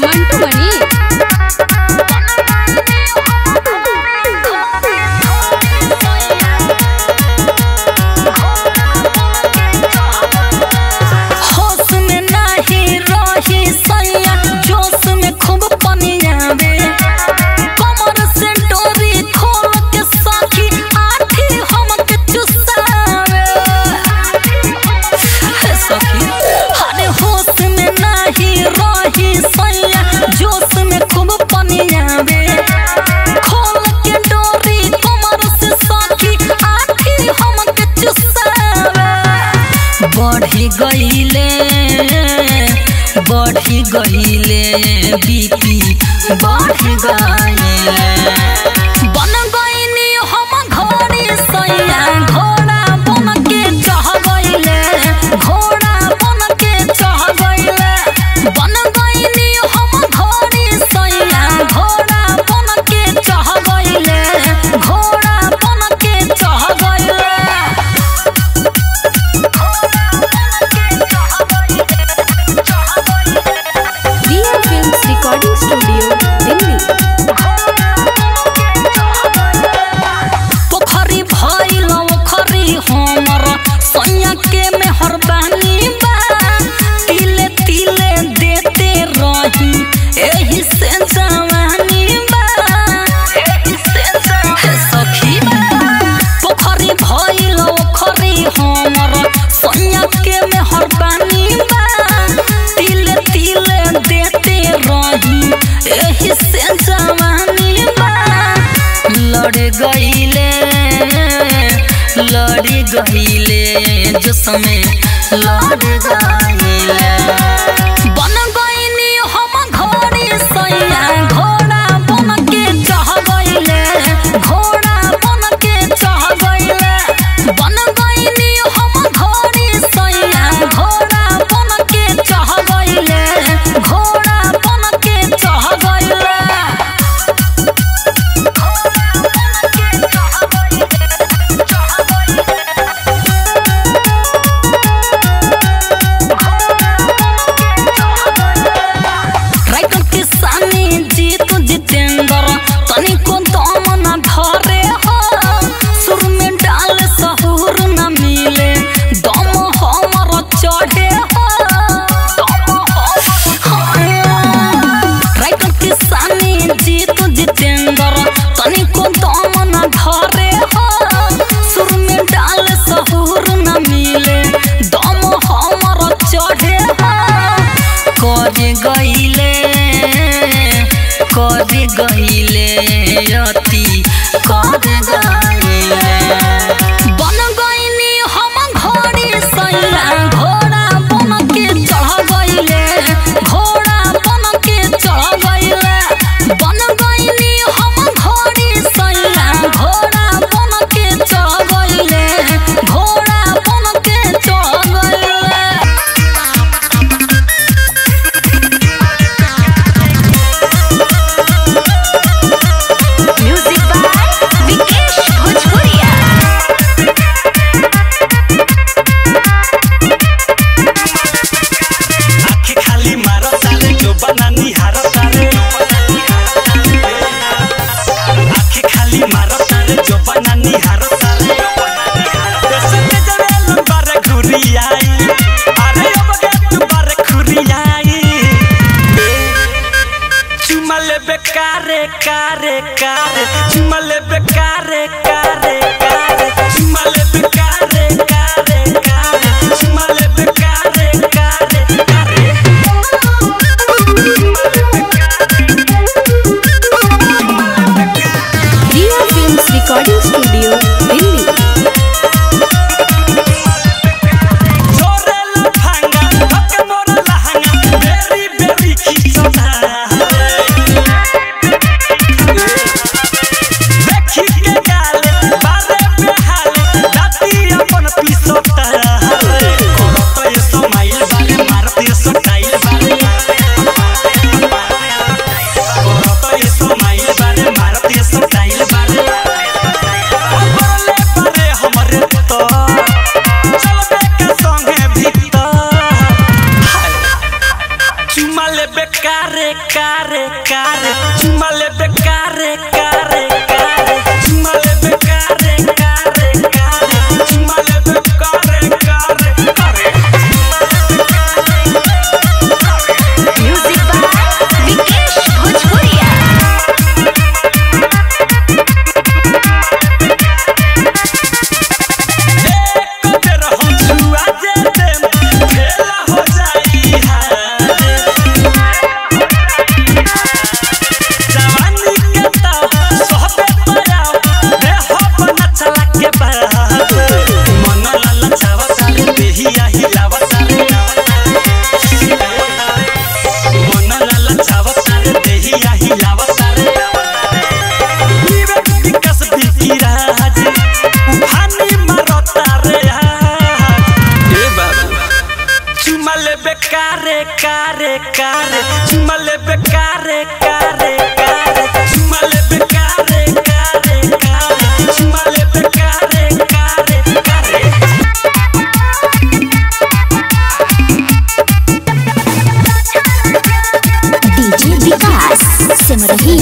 ಮಂಟು ಮಣಿ होश में नाही रही सैया जोश में खूब पनियावे कमर से डोरी खोल के साखी आठी हमके चुसावे हे सखी अरे होश में नाही रही सैया जोश में खूब पनियावे खोल के डोरी कमर से साखी आठी हमके चुसावे बढ़ी गईले बढ़ी गईले बीपी बढ़ी गईले बन गईनी हम घोड़ी सैया घोड़ा बन के चढ़ गईले घोड़ा बन के चढ़ गईले बन गईनी हम घोड़ी सैया घोड़ा बन के चढ़ गईले घोड़ा बन के चढ़ गईले Riya films recording studio Delhi पोखरी भइल ओखरी हमर सैया के मेहरबानी बा तिले तिले देते रही एही से जवानी बा एही से हे सखी पोखरी भइल ओखरी हमर सैया के मेहरबानी बा तिले तिले देते रही एही से जवानी बा लड़ गईले लड़ गईले जो समय लड़ गईले बन गईनी हम घोड़ी सैया घोड़ा बन के चढ़ गईले घोड़ा बन के चढ़ गईले बन गईनी हम घोड़ी सैया घोड़ा बन के चढ़ गईले घोड़ा बन के चढ़ गईले राइटर किसानी जीत जितेंद्र तनिको दम न धरे हो सुर में डाल सहूर न मिले दम हमर चढ़े हो राइटर किसानी जीत जितेंद्र तनिको दम न धरे हो सुर में डाल सहूर न मिले दम हमर चढ़े हो कर गईले कर गईले अति कर गईले बन गईनी हम घोड़ी सैया घोड़ा बन के चढ़ गईले घोड़ा बन के चढ़ गईले बन गईनी हम घोड़ी सैया घोड़ा बन के चढ़ गईले घोड़ा बन के चढ़ गईले म्यूजिक बाय विकेश भोजपुरिया आँखें खाली मारो तारे जो बना निहारो तारे आँखें खाली मारो तारे जो बना निहारो तारे जैसे के जरे लंबारे घुरियाई अरे अब के तू बारे घुरियाई चुमा ले बेकारे कारे कारे चुमा ले बेकारे कारे कारे चुमा ले बेकारे कारे कारे चुमा ले बेकारे कारे कारे Riya films recording studio Delhi जोरे लफंगा हक मोरा लहंगा बेरी बेरी खींचता देखी के गाल बार चुमा ले बेकारे कारे कारे चुमा ले बेकारे कारे कारे चुमा ले बेकारे कारे कारे चुमा ले बेकारे कारे कारे म्यूजिक बाय विकेश भोजपुरिया एक बेर हम छुआ जेते खेला हो जाई हारे जवानी के ताव सोहबे पराव देह बना चला के बहाव मन लाला चावा सारे देहिया हिलावा सारे मन लाला चावा सारे देहिया हिलावा सारे विवेक विकास बिकी राज उफानी मारता रे हे बाबू चुमा ले बेकारे कारे कारे चुमा ले बेकारे कारे कारे चुमा ले बेकारे कारे कारे चुमा ले बेकारे कारे कारे डीजे विकास सिमरही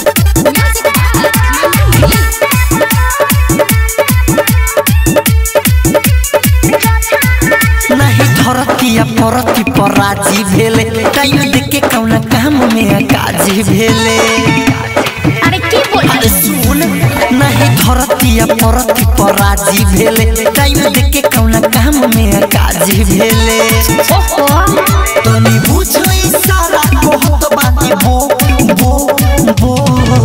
नहीं धरतिया परती पर राजी भेले टाइम देके कौना काम में काजी भेले अरे की बोल अरे सुन नहीं धरतिया परती पर राजी भेले टाइम देके कौना काम में काजी भेले ओहो तनी बुझो इशारा कहत बानी बो बो बो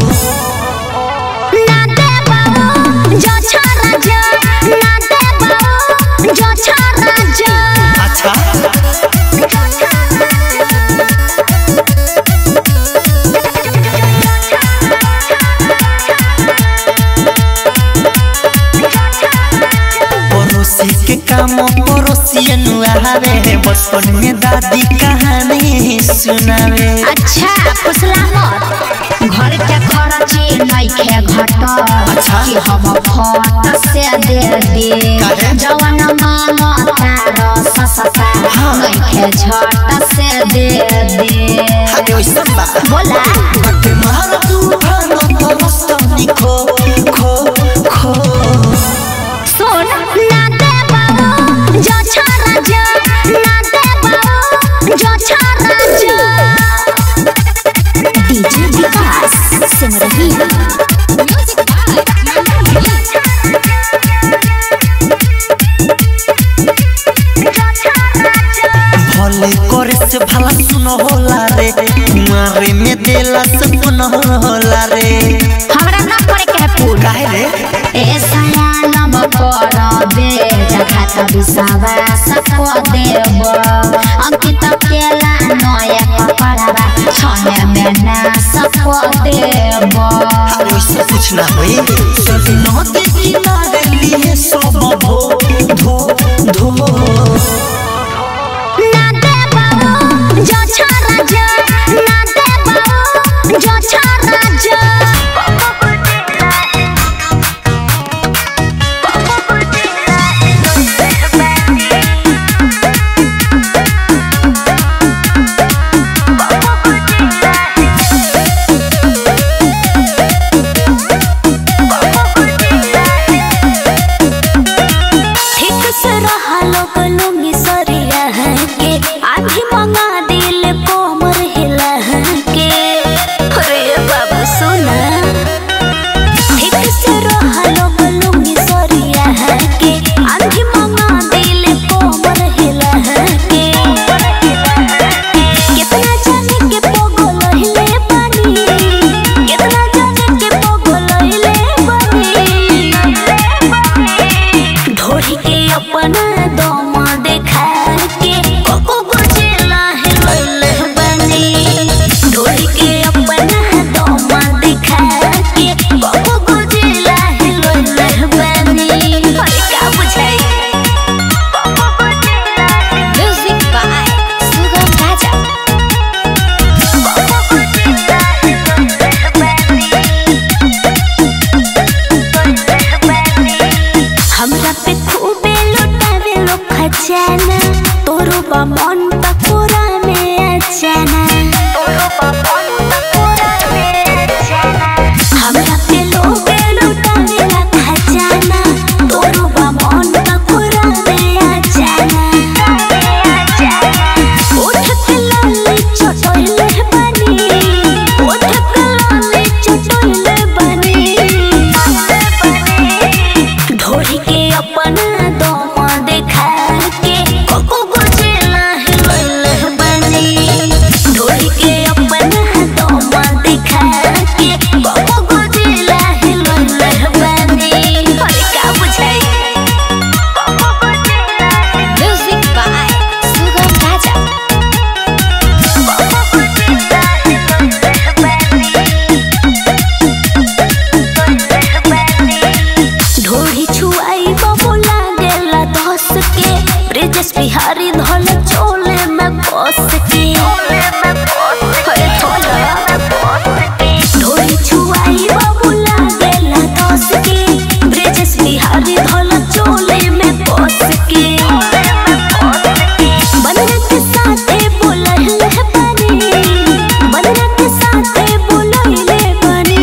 ना दे बाबू जो छोरा जो ना दे बाबू जो छोरा जो अच्छा पड़ोसी के काम पड़ोसी नुआवे बचपन में दादी कहानी सुनावे अच्छा फुसला मत घर के खर्ची नइखे घट अच्छा। कि हम फट से दे दे काहे? जवन मांग तार ससता हाँ। नइखे झट से दे दे अरे वैसा बा बोला बटे मार तूफान तरस्तनी खो खो खो सुन ना दे बाबू जो छोरा जो ना दे बाबू जो छोरा जो डीजे विकास सिमरही म्यूजिक भले करे से भला सुन होला रे मारे में देला से पुन होला रे हमरा ना करे के है पूरा काहे रे ए सयानम करबे जघात विश्वास को देव अंकित केला नया कपड़ावा छने में नास को देव अरे वैसा कुछ ना होई सब नदी किनारे लिए सब धो धो धो ना दे बाबू जो छोरा जो ना दे बाबू जो छोरा जो के अरे थोड़ा ढोली छुआई बाबू लागेला दस के ब्रिजेश बिहारी धोल चोले में पोस के बनरा के साथे बोलले बनी बनरा के साथे बोलले बनी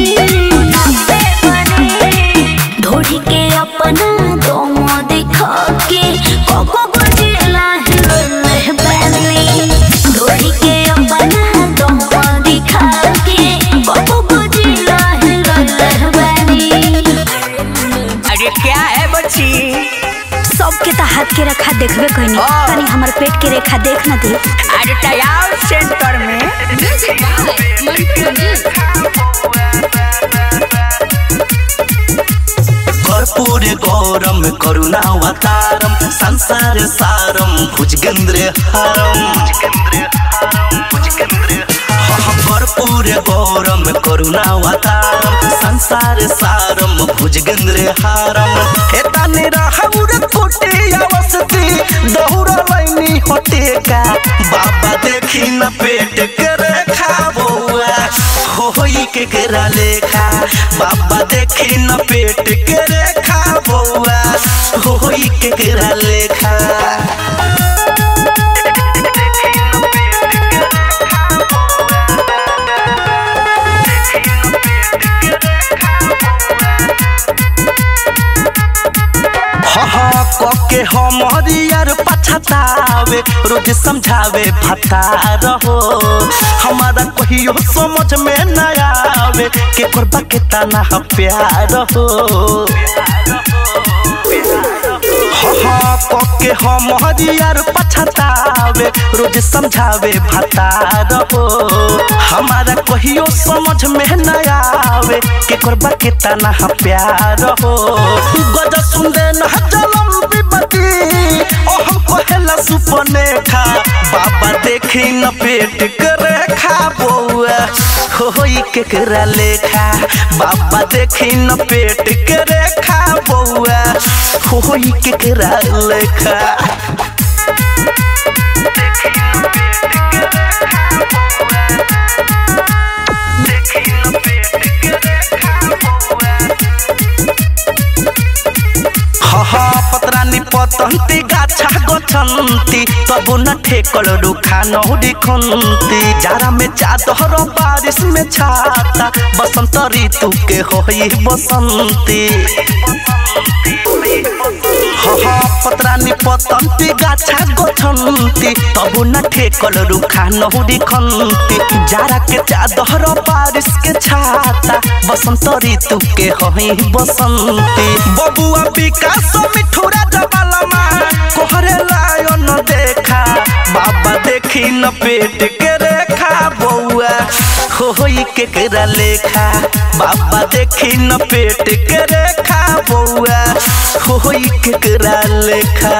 ढोढ़ी के अपना दम दिखा के कोको गुजिला हिलले बनी ढोढ़ी के अपना दम दिखा के कोको गुजिला हिलले बनी अरे क्या है बच्ची सबके तो हाथ के रेखा देखबे कहनी हाँ। तनी हमर पेट के रेखा देख न दे अरे तैयार सेंटर में कर्पूर गौरम करुणावतारम संसार सारम भुजगेंद्र हारम कर्पूर गौरम करुणावतारम संसार सारम भुजगेंद्र हारम एता निराहौर कोटे अवस्थी दहुर लैनी हटेका बाबा देखी न पेट के रेखा बौआ होई के केरा लेखा बाबा देखी न पेट के रेखा बौआ होई के केरा लेखा हाँ कके हम हरियर पछतावे रोज समझावे भता रहो हमारा कहियो समझ में न आवे के करबा के तना प्यार हो हाँ कके हम हरियर पछतावे रोज समझावे भता रहो हमारा कहियो समझ में न आवे के करबा के तना प्यार हो गज सुंदे न जलम विपति ओ हम कहेला सुपने खा बाबा देखी न पेट के रेखा बौआ होई केकरा लेखा बाबा देखी न पेट के रेखा बौआ होई केकरा लेखा हहा पत्रानी पतंती गाछा गछन्ती तबु न ठेकल रुखा नौरी खन्ती जाड़ा में चादर बारिश में छाता बसंत ऋतु के होई बसंती हहा पत्रानी पतंती गाछा गछन्ती तबु न ठेकल रुखा नौरी खन्ती जाड़ा के चादर बारिश के छाता बसंत ऋतु के होई बसंती बबुआ विकास मिठुरा जबालमा कोहरे लायन देखा बाबा देखी न पेट के रेखा बौआ होई केकरा लेखा बाबा देखी न पेट के रेखा बौआ होई केकरा लेखा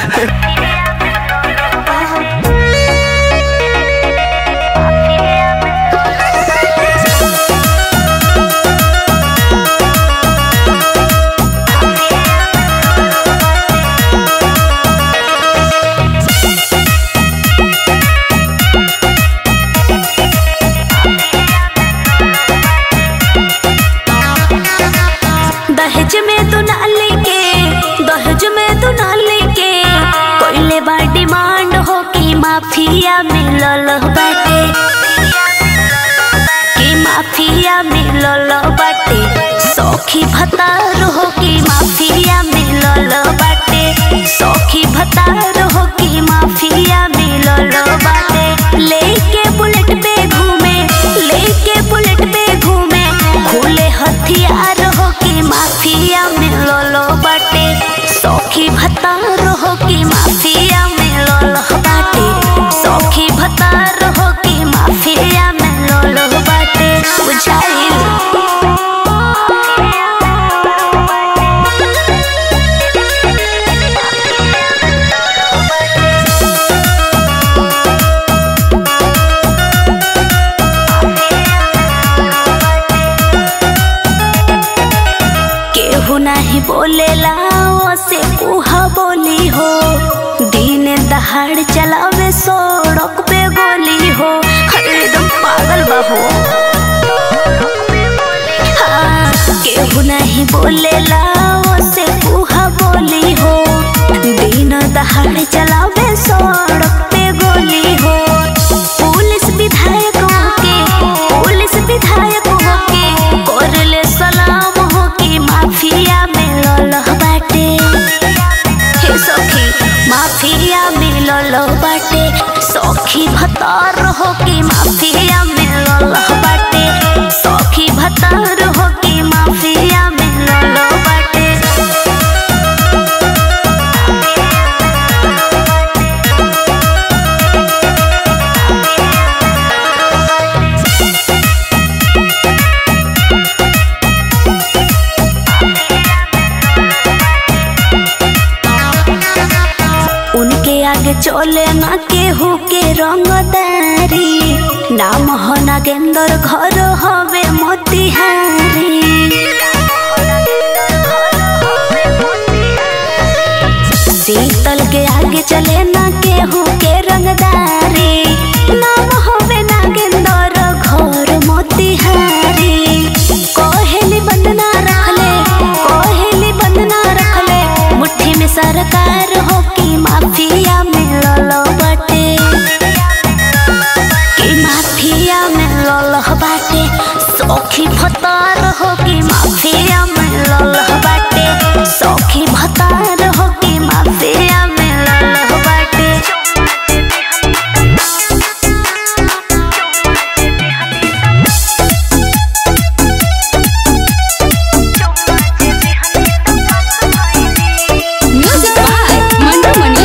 दहेज में तू ना लेके दहेज में तू ना लेके कोइले बा डिमांड हो कि माफिया मिलल बाटे कि माफिया मिलल बाटे सौखी भतार हो कि माफिया मिलल बाटे सौखी भतार हो कि माफिया मिलल बाटे लेके बुलेट पे घूमे लेके बुलेट पे घूमे खुले हथियार हो कि माफिया मिलल बाटे सौखी भतार हो कि माफिया मिलल बाटे सौखी भतार हो कि माफिया मिलल बाटे बुझाइल केहू नहीं बोलेला से कुहा बोली हो दिन दहाड़ चलावे सड़क पे गोली नहीं बोलेला से कुहा बोली हो दिन दहाड़े चलावे सड़क पे गोली हो पुलिस विधायक होके पुलिस विधायक होके करले सलाम हो कि माफिया में ललह बाटे हे सखी माफिया में ललह बाटे सखी भतार हो कि माफिया में ललह बाटे सखी भतार हो कि माफिया में ललह बाटे उनके आगे चले ना केहू के रंगदारी नाम हो नागेंद्र घर हवे मोतिहारी शीतल के आगे चले ना केहू के रंगदारी नाम हवे नागेंद्र घर मोतिहारी कोहेली बंदना रखले कोहेली बंदना रखले मुट्ठी में सरकार हो कि माफिया में ललो बटे कि माफिया में ललह बाटे सौखी भतार हो कि माफिया में ललह बाटे सौखी भतार हो कि माफिया में ललह बाटे म्यूजिक बाय मंटू मनी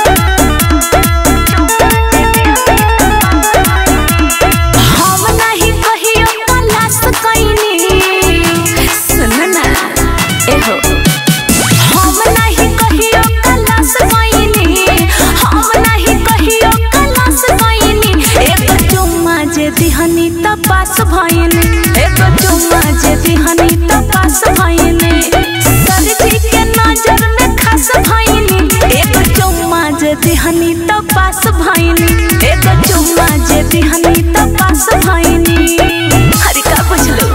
हम नहीं कहियो कलास कइनी सुन ना एहो हम नहीं कहियो कलास कइनी हम नहीं कहियो कलास कइनी एक चुम्मा जे दिहनी त पास भइनी एक चुम्मा जे दिहनी त पास भइनी सरजी के नजर में खास भइनी एक चुम्मा जे दिहनी त पास भइनी एक चुम्मा जे दिहनी त पास भइनी हरि का बुझलो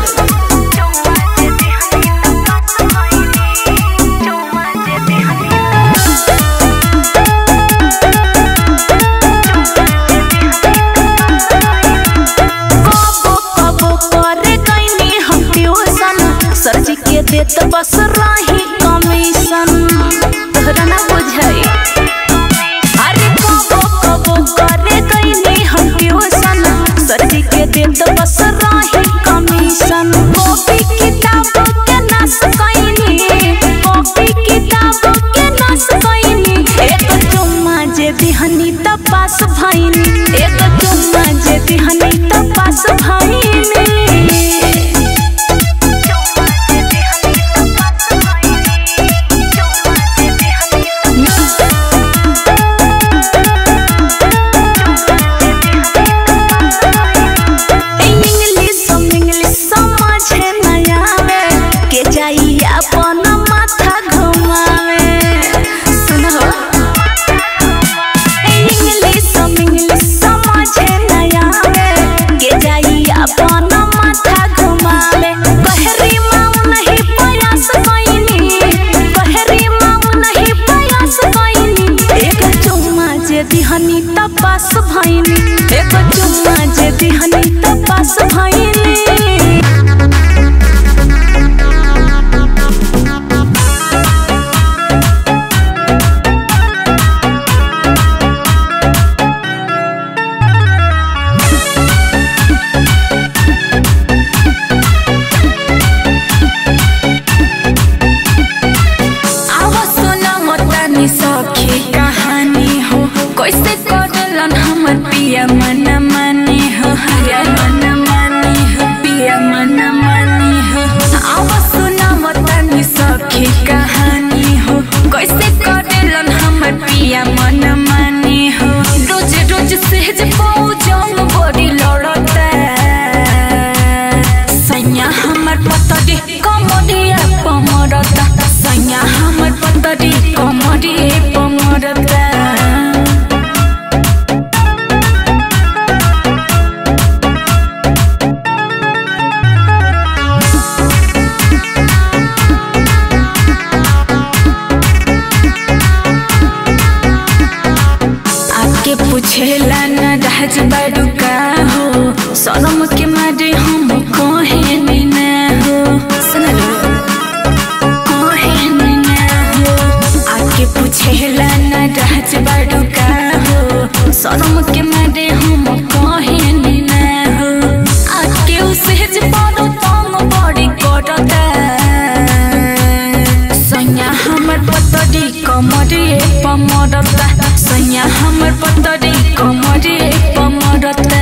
कबो कबो करे गईनी हम ट्यूशन सरजी के देत बस रही कमीशन तोहरा ना बुझाई अरे कबो कबो करे गईनी हम ट्यूशन सरजी के देत बस रही कमीशन कॉपी किताब के नाश कईनी कॉपी किताब के नाश कईनी एक चुम्मा जे दिहनी त पास भइनी एक चुम्मा जे दिहनी त पास भइनी इंग्लिश इंग्लिश समझे न आवे के जाई अपन माथा घुमावे सुनो इंग्लिश इंग्लिश समझे न आवे के जाई अपन माथा घुमावे कहरी माऊ नहीं प्रयास कइनी कहरी माऊ नहीं प्रयास कइनी एक चुम्मा जे दिहनी त पास भइनी एक चुम्मा जे दिहनी त पास भइनी आवा सुना मोतानी सखी कहानी हो कैसे करलन हमर पिया मन मानी हो हरे मन मानी हो पिया मन मानी हो आवा सुना मोतानी सखी कहानी हो कैसे करलन हमर पिया मन मानी हो रोज रोज सहज पाऊ जंग बड़ी लड़ता सैया हमर पतरी कमरिया पमरता सैया हमर पतरी कमरिए पमरता रहज बड़ुका हो सनम के मारे हम कहे ना हो सुन लो कहे ना हो आके पूछेला ना रहज बड़ुका हो सनम के मारे हम कहे ना हो आके उसे जे बड़ो तम बड़ी करता सैया हमर पतरी कमरे पमरता सैया हमर पतरी कमरे पमरता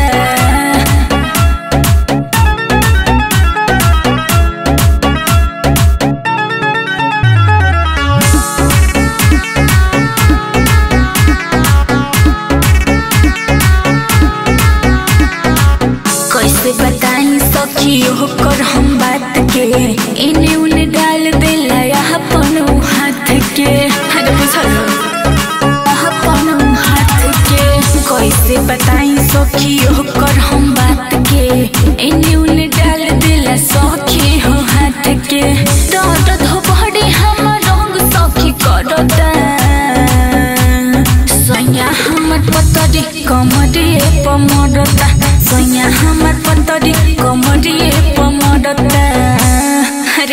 कैसे बताई सखी होकर हम बात के इन्हें उन्हें डाल देला अपन हाथ के अरे बुझल अपन हाथ के कैसे बताई सखी होकर हम बात के इन्हें उन्हें डाल देला सखी हो हाथ के दर्द हो बड़े हम रंग सखी करता सैया हमर पतरी कमरे पमरता सैया हमर पतरी कमरे पमरता अरे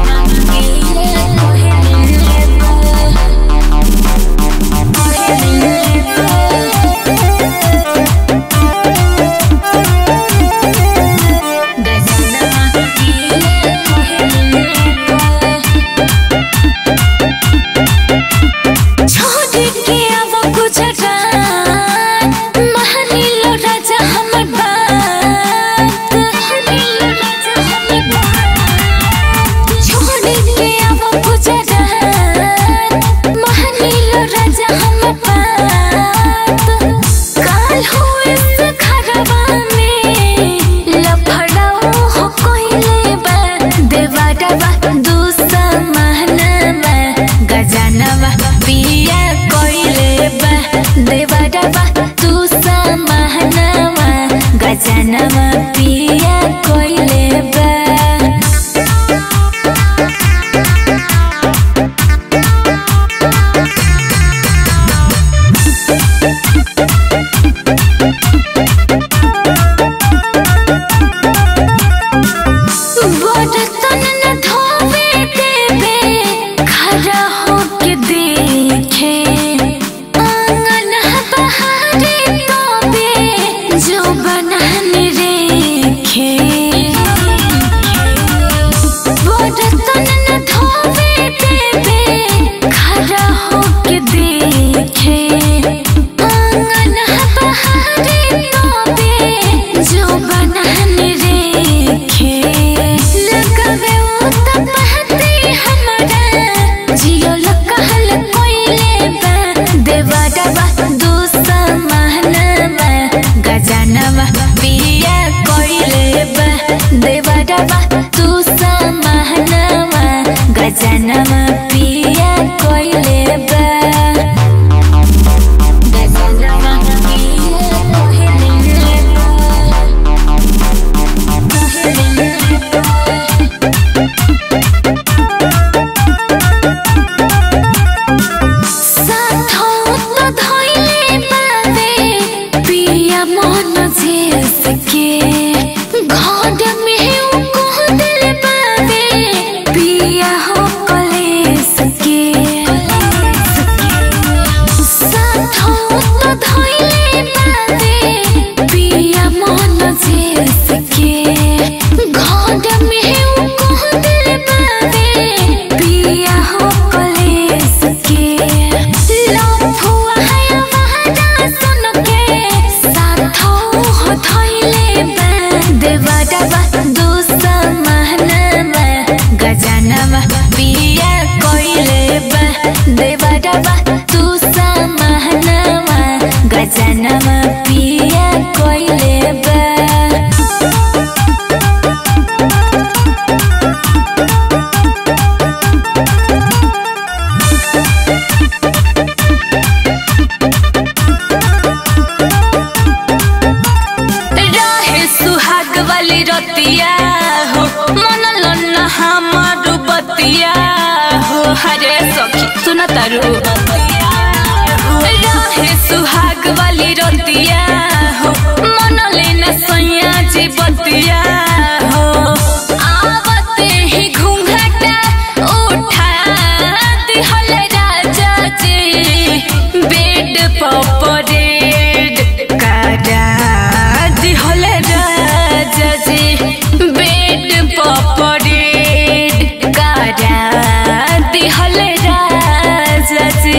छोड़ के अब गुजरात महानीलो राजा हमर बात महानीलो राजा हमर बात छोड़ के अब गुजरात महानीलो राजा हमर बात काल हुए से खरबा में लफड़ाओ हो कोइले बा देवाडवा दूसा महनवा गजनवा पिया कोइले बा देवाडवा दूसा महनवा गजनवा पिया कोइले बा बर्तन न धोवे देवे खड़ा होके देखे आंगन बहारे तोबे जो बनाने रेखे बर्तन न धोवे देवे खड़ा होके देखे आंगन बहारे तोबे जो बनाने रेखे लगावे वो तब पहते हमारा जियो लकहल कोइले बा देवाडवा दूसा महनवा गजनवा पिया कोइले बा देवाडवा दूसा महनवा गजनवा पिया कोइले बा गजनवा पिया कोइले बा साथों तो धोइले बाबे पिया मन जेस के घर में उ कह दिल बाबे पिया हो कलेस के साथों तो धोइले बाबे पिया मन जेस के घर में उ कह दिल बाबे पिया हो कलेस के लफुआ है वहादा सुन के साथों हो धोइले बा देवाडवा दूसा महनवा गजनवा पिया कोइले बा देवाडवा दूसा महनवा गजनवा पिया कोइले बा रहे सुहाग वाली रतिया हो मन लन्न हमर बतिया हो हरे सखी सुन तारू रहे सुहाग वाली रतिया हो जी बतिया हो आवते ही घूंघटा उठा दिहल राजा जी बेड पपरेड करा दिहल राजा जी बेड पपरेड करा दिहल राजा जी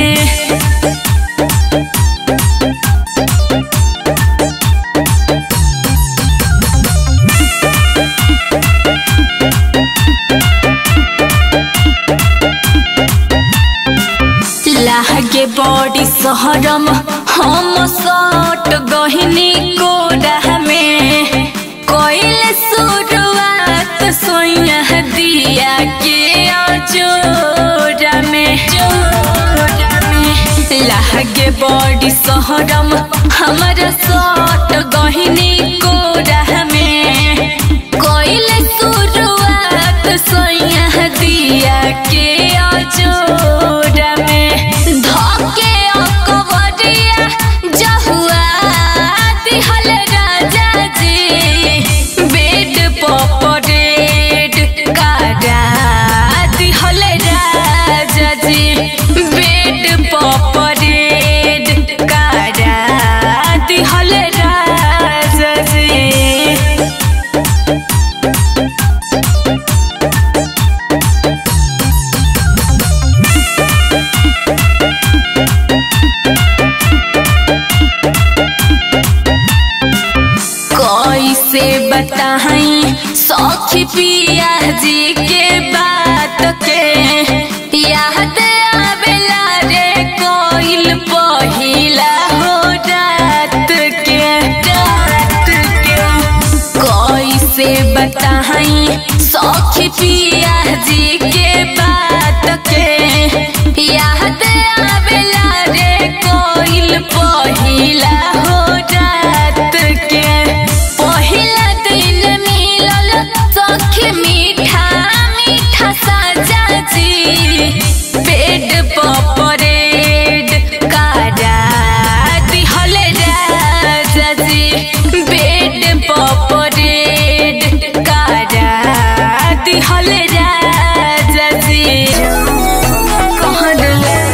लागे बड़ी सहरम हम सट गहिनी कोडा में कोइल शुरुआत सोया दिया के अजोरा में जोरा में लागे बड़ी सहरम हमारा सट गहिनी कोडा में कोइल शुरुआत सोया दिया के अजोरा में धके अकबरिया जहुआ दिहल राजा जी बेड पपरेड कारा दिहल राजा जी बेड पपरेड कारा दिहल राजा जी कैसे बताई सखी पिया जी के बात के याद आवेला रे कोइल पहिला हो रात के रात के कैसे बताई सखी पिया जी के बात के याद आवेला रे कोइल पहिला हो रात के पहिला दिन मिलल सखी मीठा मीठा साजा जी पेट पपरेड कारा दिहल राजा जी बेड पपरेड कारा दिहल राजा जी कहल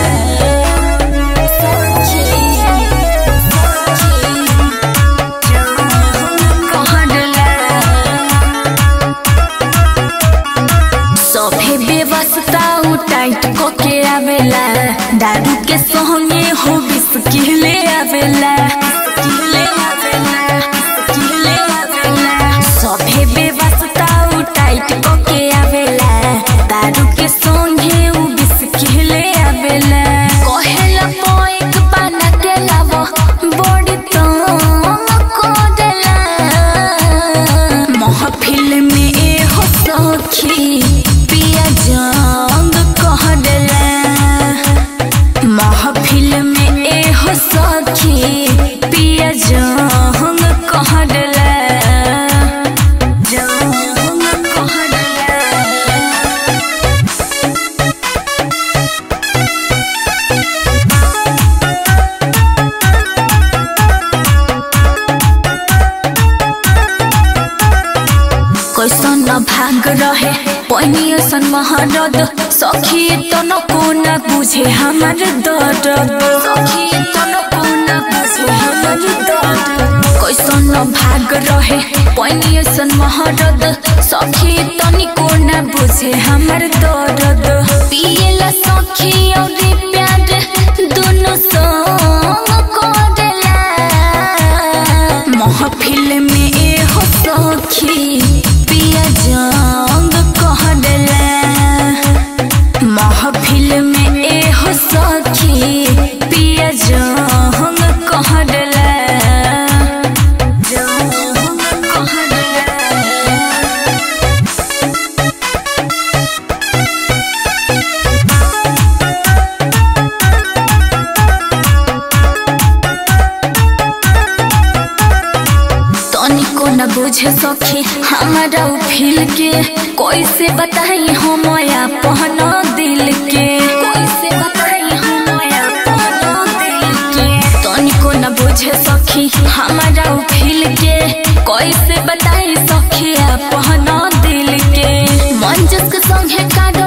सभे व्यवस्था उ टाइट के आवेला दारू के संगे हो बिस्किले आवेला किले आवेला किले आवेला सभे व्यवस्था उ टाइट के आवेला दारू के संगे उ बिस्किले आवेला कहेला पोइक बना के लावो बड़ी तो कोडेला महफिल में ए हो सखी पिया जंग कह देला महफिल में ए हो सखी पिया जंग कह देला जंग कह देला कैसन भाग रहे पैनी सन महारद सखी तो न कोना बुझे हमार दर्द सखी तो न कोना बुझे हमार दर्द कैसन भाग रहे पैनी सन महारद सखी तो नि कोना बुझे हमार दर्द पिएला सखी और प्यार दोनों संग करेला महफिल में ए हो सखी पिया जंग कह देला महफिल में ए हो सखी पिया जंग कह देला जंग कह देला तनिको न बुझे सखी हमारा उ फील के कैसे बताई हम अपन दिल के कैसे बताई हम अपन दिल के तनिको न बुझे सखी हमारा उ फील के कैसे बताई सखिया पहना दिल के मंजस के संगे काट